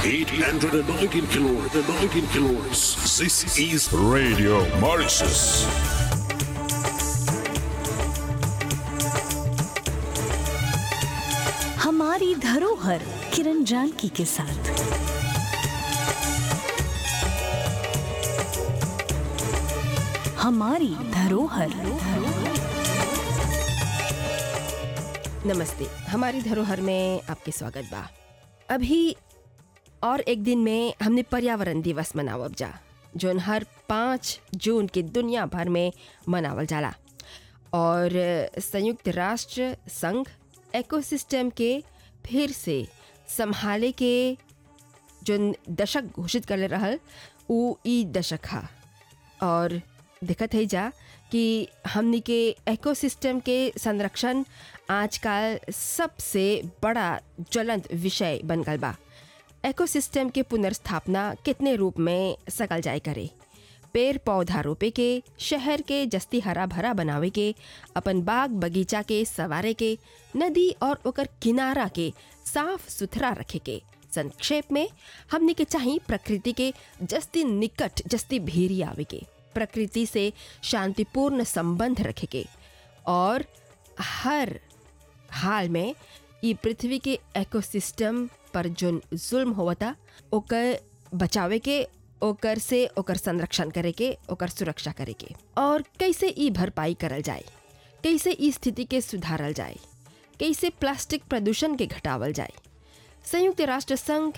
819 kilohertz. 19 kilohertz. This is Radio Mauritius. हमारी धरोहर किरण जानकी के साथ हमारी धरोहर नमस्ते हमारी धरोहर में आपके स्वागत बा अभी और एक दिन में हमने पर्यावरण दिवस मनावब जा जोन हर पाँच जून के दुनिया भर में मनावल जाला और संयुक्त राष्ट्र संघ एकोसिस्टम के फिर से संभाले के जोन दशक घोषित कर रहल उ ई दशक हा और दिक्कत है जा कि हमनी के एकोसिस्टम के संरक्षण आजकल सबसे बड़ा ज्वलंत विषय बन गल बा एकोसिस्टम के पुनर्स्थापना कितने रूप में सकल जाए करे पेड़ पौधा रोपे के शहर के जस्ती हरा भरा बनावे के अपन बाग बगीचा के सवारे के नदी और ओकर किनारा के साफ सुथरा रखे के संक्षेप में हमने के चाही प्रकृति के जस्ती निकट जस्ती भेरी आवे के प्रकृति से शांतिपूर्ण संबंध रखे के और हर हाल में ई पृथ्वी के इकोसिस्टम पर जोन जुल्म होवता ओकर बचावे के ओकर से ओकर संरक्षण करे के ओकर सुरक्षा करे के और कैसे ई भरपाई करल जाए कैसे ई स्थिति के सुधारल जाए कैसे प्लास्टिक प्रदूषण के घटावल जाए संयुक्त राष्ट्र संघ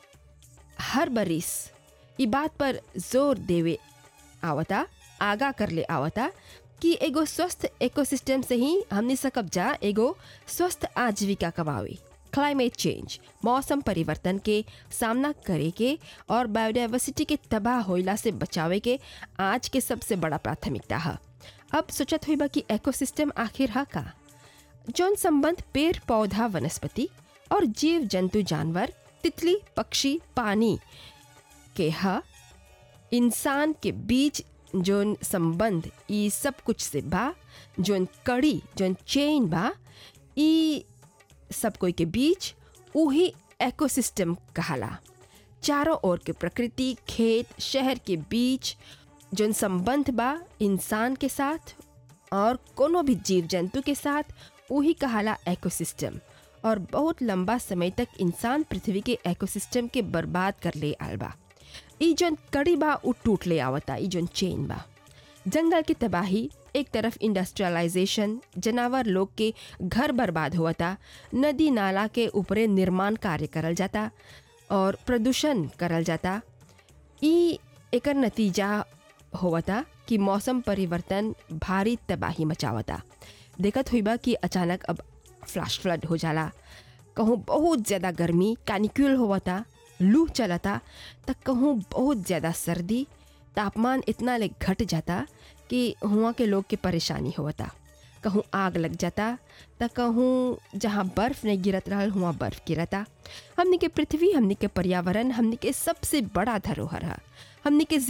हर बरिस ई बात पर जोर देवे आवता आगा कर ले आवता कि एगो स्वस्थ इकोसिस्टम से ही हमने सकब जा एगो स्वस्थ आजीविका कमावे क्लाइमेट चेंज मौसम परिवर्तन के सामना करे के और बायोडाइवर्सिटी के तबाह होइला से बचावे के आज के सबसे बड़ा प्राथमिकता है अब सोचत हुई बा कि इकोसिस्टम आखिर हा का जौन संबंध पेड़ पौधा वनस्पति और जीव जंतु जानवर तितली पक्षी पानी के हा इंसान के बीच जोन संबंध ई सब कुछ से बा जोन कड़ी जोन चेन बा ई सब कोई के बीच उही एकोसिस्टम कहाला चारों ओर के प्रकृति खेत शहर के बीच जोन संबंध बा इंसान के साथ और कोनो भी जीव जंतु के साथ वही कहाला एकोसिस्टम और बहुत लंबा समय तक इंसान पृथ्वी के एकोसिस्टम के बर्बाद कर ले आल बा ई जोन कड़ी बा उ टूट ले आवता ई जोन चेन बा जंगल की तबाही एक तरफ इंडस्ट्रियलाइजेशन जानवर लोग के घर बर्बाद होता नदी नाला के ऊपरे निर्माण कार्य करल जाता और प्रदूषण करल जाता ई एकर नतीजा होवता कि मौसम परिवर्तन भारी तबाही मचावता देखत हुई बा कि अचानक अब फ्लैश फ्लड हो जाला कहूँ बहुत ज़्यादा गर्मी कैनिक्यूल होवता लू चलता त कहूँ बहुत ज़्यादा सर्दी तापमान इतना ले घट जाता कि हुआ के लोग के परेशानी होता कहूँ आग लग जाता त कहूँ जहाँ बर्फ़ नहीं गिरत रहल हुआ बर्फ़ गिरता हमने के पृथ्वी हमने के पर्यावरण हमने के सबसे बड़ा धरोहर है हमने के